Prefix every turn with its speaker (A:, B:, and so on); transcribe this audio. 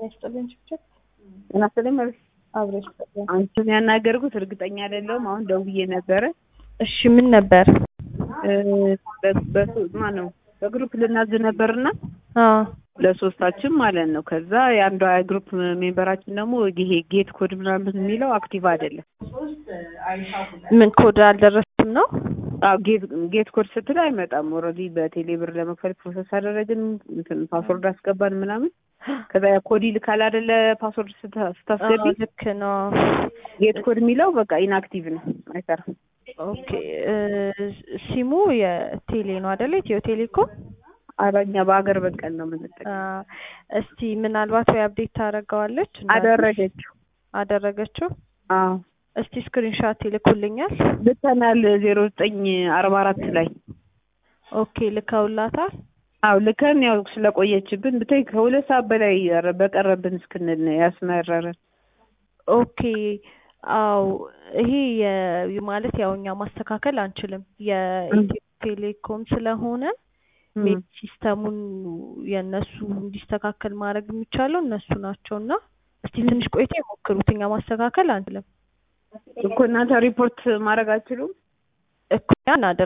A: ይስጥልኝ ችግር
B: ጤና ይስጥልኝ መቤት
A: አብረሽ ይስጥልኝ።
B: አንቺን ያናገርኩት እርግጠኛ አይደለሁም። አሁን ደውዬ ነበረ
A: እሺ ምን ነበር?
B: ማነው በግሩፕ ልናዝ ነበርና
A: አዎ
B: ለሶስታችን ማለት ነው። ከዛ የአንዷ የግሩፕ ሜምበራችን ደግሞ ይሄ ጌት ኮድ ምናምን የሚለው አክቲቭ አይደለም።
A: ምን ኮድ አልደረስም ነው?
B: አዎ ጌት ጌት ኮድ ስትል አይመጣም። ኦልሬዲ በቴሌ ብር ለመክፈል ፕሮሰስ አደረግን፣ እንትን ፓስወርድ አስገባን ምናምን። ከዛ ያ ኮድ ይልካል አይደለ? ፓስወርድ ስታ- ስታስገቢ
A: አዎ፣ ልክ ነው።
B: ጌት ኮድ የሚለው በቃ ኢንአክቲቭ ነው፣ አይሰራም።
A: ኦኬ እ ሲሙ የቴሌ ነው አይደለ? ኢትዮ ቴሌኮም
B: አረኛ በሀገር በቀል ነው የምንጠቀም።
A: አ፣ እስቲ ምናልባት ወይ አፕዴት ታደርገዋለች
B: አደረገችው።
A: አደረገችው።
B: አዎ
A: እስቲ ስክሪንሻት ይልኩልኛል።
B: ልከናል ዜሮ ዘጠኝ አርባ አራት ላይ
A: ኦኬ ልከውላታል።
B: አው ልከን ያው ስለቆየችብን ብታይ ከሁለት ሰዓት በላይ ኧረ በቀረብን እስክንል ነው ያስመረረን።
A: ኦኬ አው ይሄ የ- ማለት ያው እኛ ማስተካከል አንችልም የኢትዮ ቴሌኮም ስለሆነ ሜል ሲስተሙን የእነሱ እንዲስተካከል ማድረግ የሚቻለው እነሱ ናቸው እና እስቲ ትንሽ ቆይታ ይሞክሩት። እኛ ማስተካከል አንችልም
B: እኮ እናንተ ሪፖርት ማድረግ አትችሉም?
A: እኮ ያን